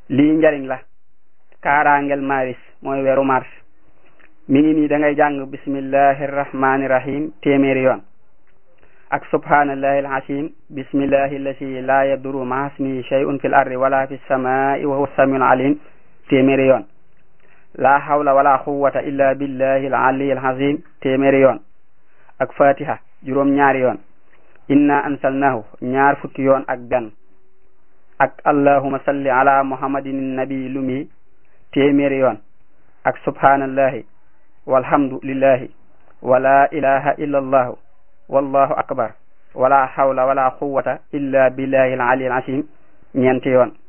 lii njariñ la kaaraangel maris mooy weeru mars mi ngi nii da ngay jàng bismillahi rahmani rahim téeméeri yoon ak subhanallahi alazim bismillahi allati la yaduru ma ismihi shay'un fil ardi wala fis samai wa huwa samiul alim téeméeri yoon la hawla wala quwwata illa billahi al-ali al-azim téeméeri yoon ak fatiha juróom ñaari yoon inna ansalnahu ñaar fukki yoon ak benn ak allahuma salli ala muhammadin nabi lumi téeméeri yoon ak subhanallahi walhamdulillahi wala ilaha illa allahu wallahu akbar wala hawla wala quwwata illa billahi al-ali al-azim ñeenti yoon